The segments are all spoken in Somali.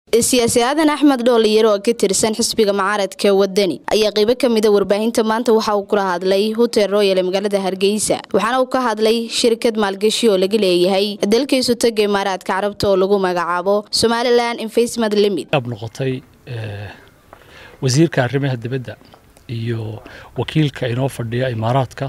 siyaasi aadan axmed dhooliyar oo ka tirsan xisbiga mucaaradka wadani ayaa qeybo ka mida warbaahinta maanta waxa uu kula hadlay hotel royal ee magaalada hargeysa waxaana uu ka hadlay shirkad maalgashi oo laga leeyahay dalkaisu taga imaaraadka carabta oo lagu magacaabo somalilan investment limit noqotay wasiirka arrimaha dibadda iyo wakiilka inoo fadhiya imaaraadka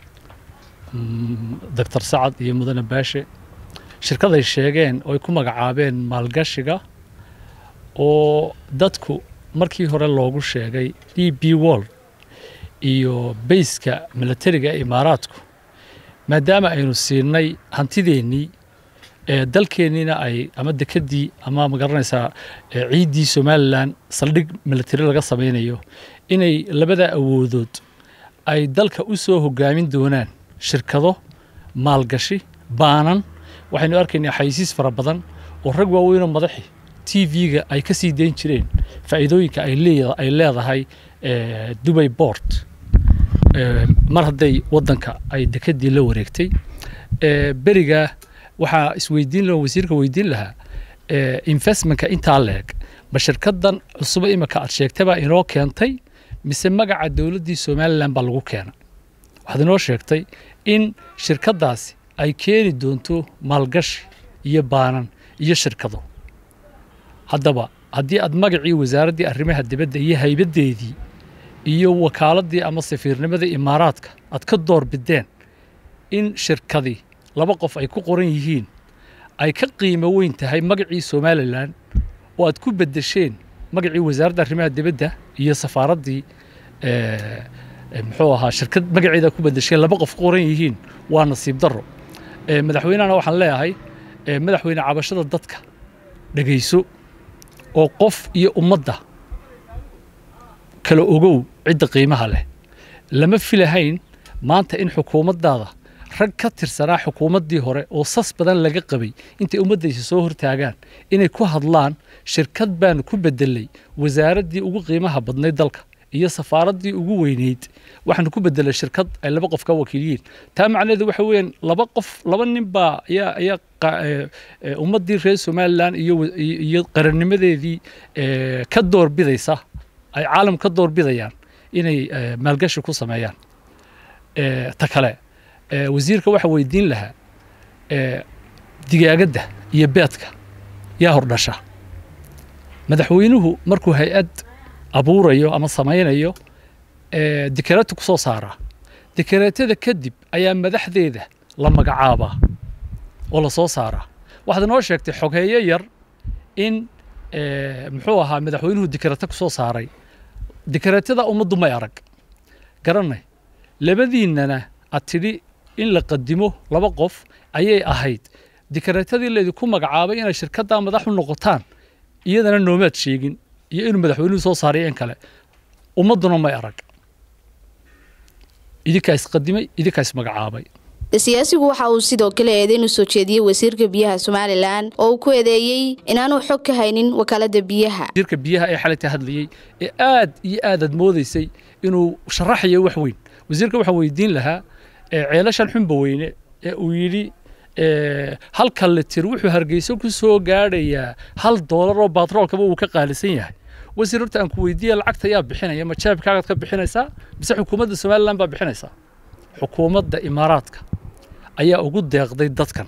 doctor sacad iyo mudane baashe shirkaday sheegeen oo ay ku magacaabeen maalgashiga oo dadku markii hore loogu sheegay d b world iyo bayska milatariga ee imaaraadku maadaama aynu siinay hantideennii ee dalkeenniina ay ama dekedii ama magaranaysaa ciiddii somalilan saldhig milatari laga samaynayo inay labada awoodood ay dalka u soo hogaamin doonaan shirkado maalgashi baanan waxaynu arkaynaa xayisiis fara badan oo rag waaweynoo madaxi t v-ga ay ka sii dayn jireen faa'iidooyinka ay leedahay dubay bort mar hadday waddanka ay dekedii la wareegtay beriga waxaa isweydiin laha wasiirka weydiin lahaa investmentka intaa leeg ma shirkadan cusubo imika aad sheegtabaa inoo keentay mise magaca dowladdii somalilan baa lagu keena waxaad inoo sheegtay in shirkadaasi ay keeni doonto maalgashi iyo baanan iyo shirkado haddaba haddii aad magacii wasaaraddii arrimaha dibadda iyo haybaddeedii iyo wakaaladii ama safiirnimadii imaaraadka aad ka door bideen in shirkadii laba qof ay ku qoran yihiin ay ka qiimo weyn tahay magacii somalilan oo aad ku beddesheen magacii wasaaradda arrimaha dibadda iyo safaaraddii muxuu ahaa shirkad magaceeda ku beddesheen laba qof ku qoran yihiin waa nasiib darro madaxweynehana waxaan leeyahay madaxweyne cabashada dadka dhegayso oo qof iyo ummadda kala ogow cidda qiimaha leh lama filahayn maanta in xukuumaddaada rag ka tirsanaa xukuumaddii hore oo sas badan laga qabay intay ummaddaysa soo hortaagaan inay ku hadlaan shirkad baanu ku beddelay wasaaraddii ugu qiimaha badnayd dalka iyo safaaraddii ugu weyneyd waxaanu ku beddelay shirkad ay laba qof ka wakiiliyiin taa macnaheedu waxa weeyaan laba qof laba nin baa ayaa ayaa ummaddii reer somalilan iyo iyo qarannimadeedii ka doorbidaysa ay caalam ka doorbidayaan inay maalgashi ku sameeyaan ta kale wasiirka waxa weydiin lahaa digaagadda iyo beedka yaa hordhasha madaxweynuhu markuu hay-ad abuurayo ama samaynayo dikareeto ku soo saaraa dikareetada kadib ayaa madaxdeeda la magacaabaa oo la soo saaraa waxaad inoo sheegtay xogeeyo yar in muxuu ahaa madaxweynuhu dikareeto ku soo saaray dikareetada ummaddu may arag garanay labadiinnana aad tidhi in la qadimo laba qof ayay ahayd dikareetadii laydinku magacaabay inay shirkaddaa madax u noqotaan iyadana noomaad sheegin iyo inuu madaxweynuhu soo saaray in kale ummadduna may arag idinkaa isqadimay idinkaa ismagacaabay siyaasigu waxa uu sidoo kale eedeyn u soo jeediyey wasiirka biyaha somalilan oo uu ku eedeeyey inaanu xog ka haynin wakaaladda biyaha wasiirka biyaha ee xalayta hadlayey ee aad iyo aad aad moodaysay inuu sharaxayo wax weyn wasiirka waxaan weydiin lahaa ceelashan xunba weyne ee uu yidhi halka litir wuxuu hargeyso ku soo gaadhayaa hal doolar oo baatroolkaba uu ka qaalisan yahay wasiir horta aan ku weydiiya lacagta yaa bixinaya ma jaabkaagaad ka bixinaysaa mise xukuumadda somalilan baa bixinaysaa xukuumadda imaaraadka ayaa ugu deeqday dadkan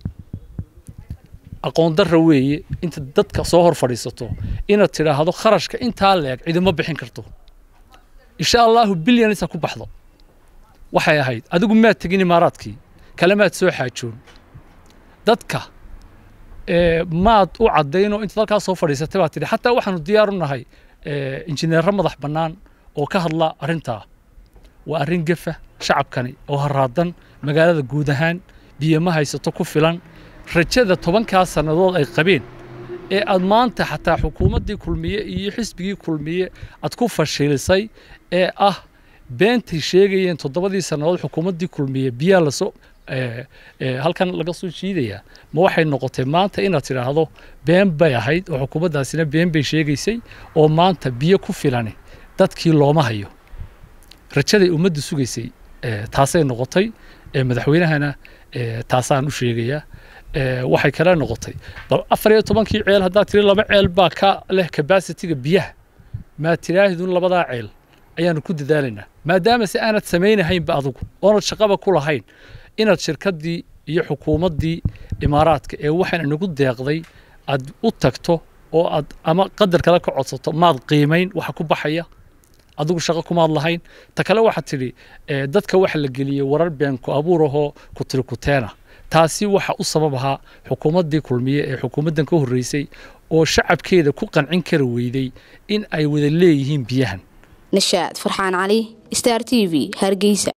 aqoon darra weeye inta dadka soo hor fadhiisato inaad tidhaahdo kharashka intaa leeg cidima bixin karto insha allahu bilyanisa ku baxdo waxay ahayd adigu maad tegin imaaraadkii kalemaad soo xaajoon dadka maad u caddaynoo intaad halkaa soo fadhiisatay baad tidhi xataa waxaanu diyaar u nahay injineerro madax bannaan oo ka hadla arrintaa waa arrin gefa shacabkani oo haraadan magaalada guud ahaan biyo ma haysato ku filan rajada tobankaa sannadood ay qabeen ee aad maanta xataa xukuumaddii kulmiye iyo xisbigii kulmiye aad ku fashilisay ee ah beentay sheegayeen toddobadii sannadood xukuumaddii kulmiye biyaa lasoo halkan laga soo jiidayaa ma waxay noqotay maanta inaad tidhaahdo been bay ahayd oo xukuumaddaasina been bay sheegaysay oo maanta biyo ku filani dadkii looma hayo rajaday ummaddu sugaysay taasay noqotay madaxweynahana taasaan u sheegayaa waxay kala noqotay bal afar iyo tobankii ceel haddaad tiri laba ceel baa ka leh kabasitiga biyaha maa tiraahidun labadaa ceel ayaanu ku dadaalaynaa maadaama se aanad samaynahaynba adugu oonad shaqaba ku lahayn inaad shirkaddii iyo xukuumaddii imaaraadka ee waxaan inagu deeqday aad u tagto oo aad ama qadar kale ka codsato maad qiimayn waxa ku baxaya adigu shaqo kumaad lahayn ta kale waxaad tidhi dadka waxa la geliyey warar been ku abuur ahoo ku tiri kuteena taasi waxa u sabab ahaa xukuumaddii kulmiye ee xukuumaddan ka horreysay oo shacabkeeda ku qancin kara weyday in ay wada leeyihiin biyahan nashaad farxaan cali star t v hargeysa